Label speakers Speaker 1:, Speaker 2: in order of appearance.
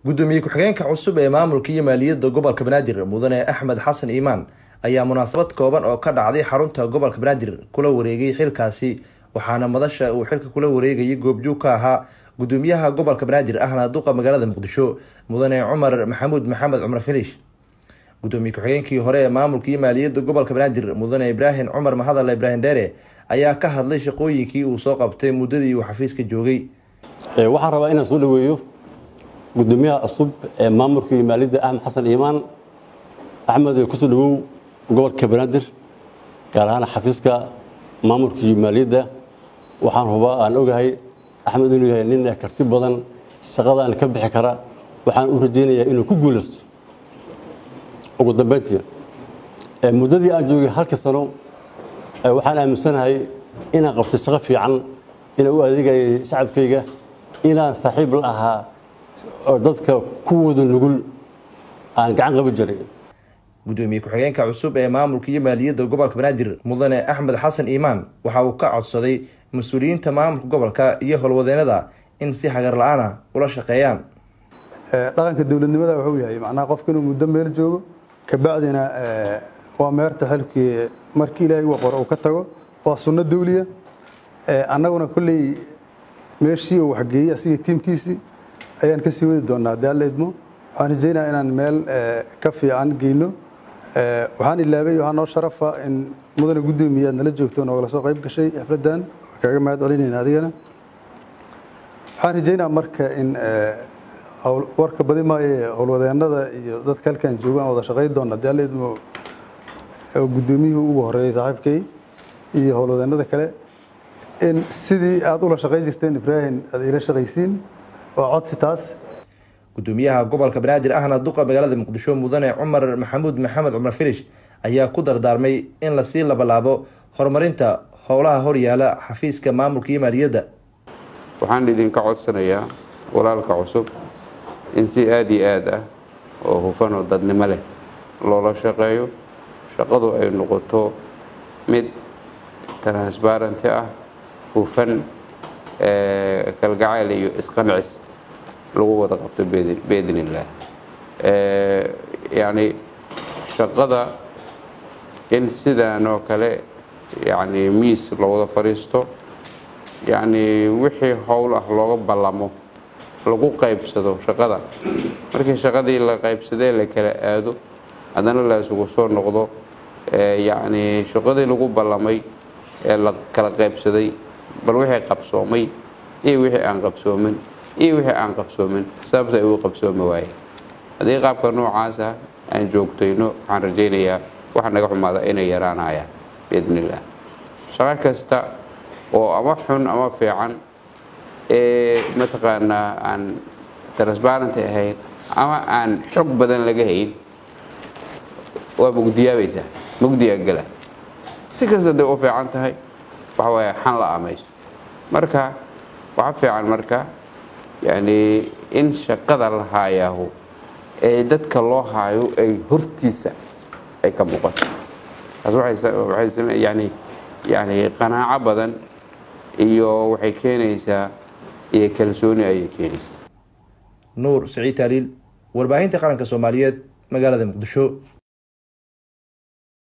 Speaker 1: gudoomiye ku-xigeenka cusub ee maamulka iyo maaliyadda gobolka banaadir mudane axmed xasan iimaan ayaa munaasabad kooban oo ka dhacday xarunta gobolka banaadir kula wareegay xilkaasi waxaana madasha uu xilka kula wareegayay goobjoog ka ahaa gudoomiyaha gobolka banaadir ahna duqa magaalada muqdisho mudane cumar maxamuud maxamed cumar filish gudoomiye ku-xigeenkii hore ee maamulka iyo maaliyadda gobolka banaadir mudane ibraahim cumar mahadal ibraahim dheere ayaa ka hadlay shaqooyinkii uu soo qabtay muddadii uu xafiiska joogay
Speaker 2: waxaan rabaa inaan soo dhaweeyo gudoomiyaha cusub ee maamulka iyo maaliyadda axmed xasan iimaan axmed kusoo dhawow gobolka banaadir gaar ahaan xafiiska maamulka iyo maaliyadda waxaan hubaa aan ogahay axmed inuu yahay nin karti badan shaqadaan ka bixi kara waxaan u rajaynayaa inuu ku guulaysto ugu dambeyntii muddadii aan joogay halka sano waxaan aaminsanahay inaan qabtay shaqo fiican inaan u adeegayay shacabkayga inaan saaxiib la ahaa oo dadka kuwooda nugul aan gacan qaban jiray
Speaker 1: gudoomiye ku-xigeenka cusub ee maamulka iyo maaliyadda gobolka banaadir mudane axmed xasan iimaan waxa uu ka codsaday mas-uuliyiinta maamulka gobolka iyo howlwadeenada in si hagar la-aana ula shaqeeyaan
Speaker 3: dhaqanka dowladnimada wuxuu yahay macnaha qofka inuu muddo meel joogo kabacdina waa meerta xilkii markii ilaahay uu qoro uu ka tago waa sunno dawliya annaguna kolley meeshii uu waxgeeyey asiga tiimkiisii ayaan ka sii wadi doonaa haddii alla idmo waxaan rajaynayaa inaan meel ka fiican geyno waxaan ilaabay waxaa noo sharafa in mudane guddoomiye aad nala joogto noogala soo qayb gashay xafladdan kaaga mahad celinayna adigana waxaan rajaynaa marka in warka badi maaye howlwadeenada iyo dadka halkan jooga aan wada shaqayn doona haddii alla idmo guddoomiyuhu ugu horeeyey saaxiibkay iyo howlwadeenada kale in sidii aada ula shaqayn jirteen ibraahim aad ila shaqaysiin waa codsi taas
Speaker 1: gudoomiyaha gobolka banaadir ahna duqa magaalada muqdisho mudane cumar maxamuud maxamed cumar filish ayaa ku dardaarmay in lasii labalaabo horumarinta howlaha horyaala xafiiska maamulka iyo maaliyadda
Speaker 4: waxaan idinka codsanayaa walaalka cusub in si aada iyo aad ah oo hufan oo dadnimo leh loola shaqeeyo shaqadu ay noqoto mid transbarenty ah hufan kalgacayl iyo isqancis lagu wada qabto biidn illaah yacni shaqada in sidaan oo kale yacni miis lowada fadhiisto yacni wixii howl ah looga ballamo lagu qaybsado shaqada markii shaqadii la qaybsadee la kala aado haddana la isugu soo noqdo yacni shaqadii lagu ballamay ee la kala qaybsaday bal wixii qabsoomay iyo wixii aan qabsoomin iyo wixii aan qabsoomin sababta ay uu qabsoomi waaye haddii qaabka noocaasa aan joogtayno waxaan rajaynayaa waxa naga xumaada inay yaraanayaan biidn illaah shaqo kasta oo ama xun ama fiican ee mataqaanaa aan transbarenty ahayn ama aan xog badan laga hayn waa mugdiyaabaysaa mugdiyaa gala si kasta day u fiican tahay waxa waaye xan la amayso marka waxa fiican marka yacni in shaqada la haayaahu ee dadka loo haayo ay hortiisa ay ka muuqato taas waxay yani yani qanaaco badan iyo waxay keenaysaa iyo kalsooni ayay keenaysaa
Speaker 1: nuur siciid taaliil warbaahinta qaranka soomaaliyeed magaalada muqdisho